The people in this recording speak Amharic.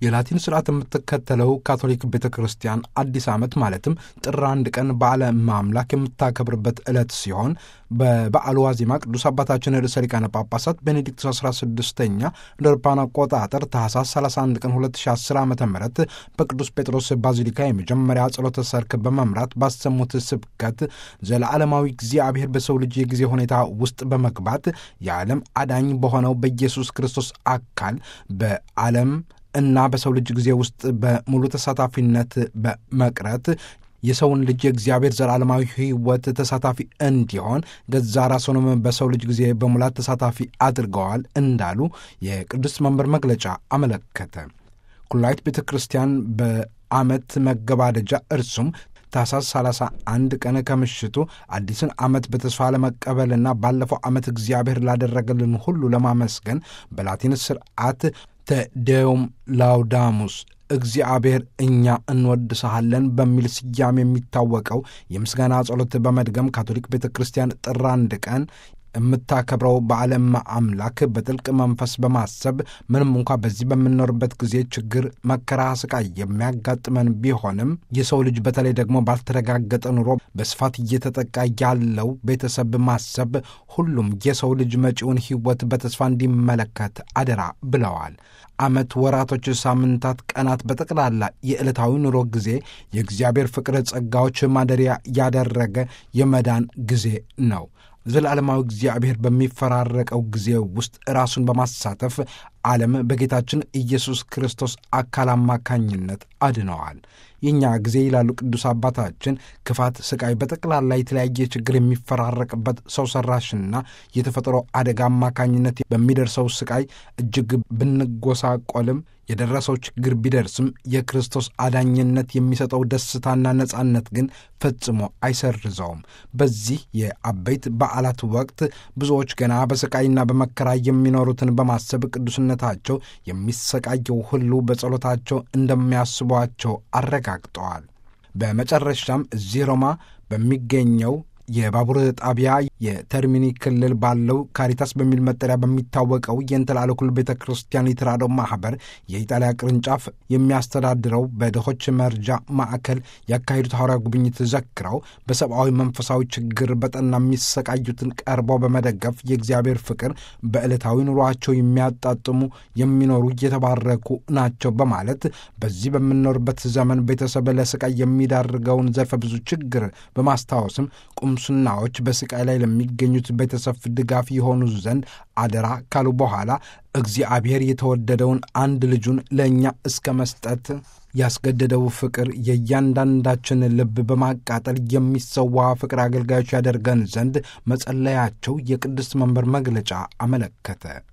የላቲን ስርዓት የምትከተለው ካቶሊክ ቤተ ክርስቲያን አዲስ ዓመት ማለትም ጥር አንድ ቀን በዓለ ማምላክ የምታከብርበት ዕለት ሲሆን በበዓሉ ዋዜማ ቅዱስ አባታችን ርዕሰ ሊቃነ ጳጳሳት ቤኔዲክቶስ 16ኛ እንደ አውሮፓውያን አቆጣጠር ታህሳስ 31 ቀን 2010 ዓ ም በቅዱስ ጴጥሮስ ባዚሊካ የመጀመሪያ ጸሎተ ሰርክ በመምራት ባሰሙት ስብከት ዘለዓለማዊ እግዚአብሔር በሰው ልጅ የጊዜ ሁኔታ ውስጥ በመግባት የዓለም አዳኝ በሆነው በኢየሱስ ክርስቶስ አካል በዓለም እና በሰው ልጅ ጊዜ ውስጥ በሙሉ ተሳታፊነት በመቅረት የሰውን ልጅ የእግዚአብሔር ዘላለማዊ ሕይወት ተሳታፊ እንዲሆን ገዛ ራሱንም በሰው ልጅ ጊዜ በሙላት ተሳታፊ አድርገዋል እንዳሉ የቅዱስ መንበር መግለጫ አመለከተ። ኩላዊት ቤተ ክርስቲያን በዓመት መገባደጃ እርሱም ታኅሳስ 31 ቀን ከምሽቱ አዲስን ዓመት በተስፋ ለመቀበልና ባለፈው ዓመት እግዚአብሔር ላደረገልን ሁሉ ለማመስገን በላቲን ስርዓት ተዴውም ላውዳሙስ እግዚአብሔር እኛ እንወድሰሃለን በሚል ስያሜ የሚታወቀው የምስጋና ጸሎት በመድገም ካቶሊክ ቤተ ክርስቲያን ጥር አንድ ቀን የምታከብረው በዓለም አምላክ በጥልቅ መንፈስ በማሰብ ምንም እንኳ በዚህ በምንኖርበት ጊዜ ችግር፣ መከራ፣ ስቃይ የሚያጋጥመን ቢሆንም የሰው ልጅ በተለይ ደግሞ ባልተረጋገጠ ኑሮ በስፋት እየተጠቃ ያለው ቤተሰብ ማሰብ ሁሉም የሰው ልጅ መጪውን ሕይወት በተስፋ እንዲመለከት አደራ ብለዋል። ዓመት፣ ወራቶች፣ ሳምንታት፣ ቀናት በጠቅላላ የዕለታዊ ኑሮ ጊዜ የእግዚአብሔር ፍቅር ጸጋዎች ማደሪያ ያደረገ የመዳን ጊዜ ነው። ዘላለማዊ እግዚአብሔር በሚፈራረቀው ጊዜ ውስጥ ራሱን በማሳተፍ ዓለም በጌታችን ኢየሱስ ክርስቶስ አካል አማካኝነት አድነዋል። የእኛ ጊዜ ይላሉ ቅዱስ አባታችን ክፋት፣ ስቃይ፣ በጠቅላላ የተለያየ ችግር የሚፈራረቅበት ሰው ሰራሽና የተፈጥሮ አደጋ አማካኝነት በሚደርሰው ስቃይ እጅግ ብንጎሳቆልም የደረሰው ችግር ቢደርስም የክርስቶስ አዳኝነት የሚሰጠው ደስታና ነጻነት ግን ፈጽሞ አይሰርዘውም። በዚህ የአበይት በዓላት ወቅት ብዙዎች ገና በስቃይና በመከራ የሚኖሩትን በማሰብ ቅዱስነታቸው የሚሰቃየው ሁሉ በጸሎታቸው እንደሚያስቧቸው አረጋግጠዋል። በመጨረሻም እዚህ ሮማ በሚገኘው የባቡር ጣቢያ የተርሚኒ ክልል ባለው ካሪታስ በሚል መጠሪያ በሚታወቀው የእንተላለ ኩል ቤተ ክርስቲያን የተራድኦ ማኅበር የኢጣሊያ ቅርንጫፍ የሚያስተዳድረው በድሆች መርጃ ማዕከል ያካሄዱት ሐዋርያ ጉብኝት ዘክረው በሰብአዊ መንፈሳዊ ችግር በጠና የሚሰቃዩትን ቀርበው በመደገፍ የእግዚአብሔር ፍቅር በዕለታዊ ኑሯቸው የሚያጣጥሙ የሚኖሩ እየተባረኩ ናቸው በማለት በዚህ በምንኖርበት ዘመን ቤተሰብ ለስቃይ የሚዳርገውን ዘርፈ ብዙ ችግር በማስታወስም ቁምስናዎች በስቃይ ላይ ለሚገኙት ቤተሰብ ድጋፍ የሆኑ ዘንድ አደራ ካሉ በኋላ እግዚአብሔር የተወደደውን አንድ ልጁን ለእኛ እስከ መስጠት ያስገደደው ፍቅር የእያንዳንዳችን ልብ በማቃጠል የሚሰዋ ፍቅር አገልጋዮች ያደርገን ዘንድ መጸለያቸው የቅድስት መንበር መግለጫ አመለከተ።